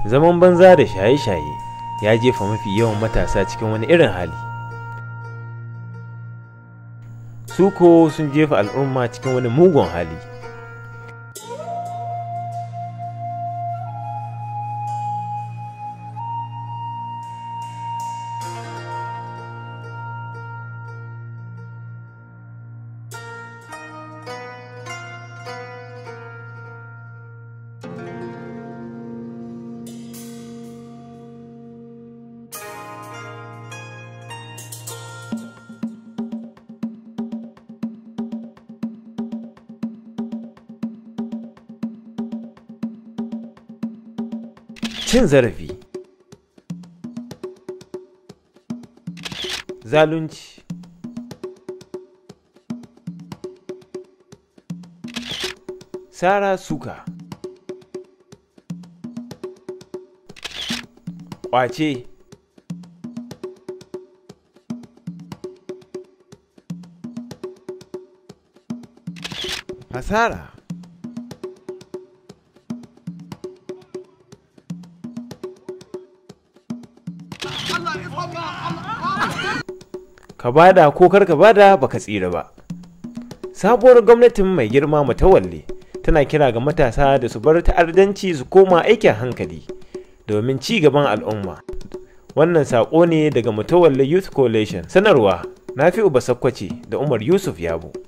zaman banza da shaye-shaye ya jefa mafi yawan matasa cikin wani irin hali suko sun jefa al'umma cikin wani mugun hali cin zarafi zalunci sara suka ƙwace hasara ka bada ko kar ka bada baka tsira ba sabuwar gwamnatin mai girma matawalle tana kira ga matasa da su bar ta'addanci su koma aikin hankali domin ci gaban al'umma wannan saƙo ne daga mutawalle youth coalition sanarwa na fi uba sakkwace da umar yusuf yabo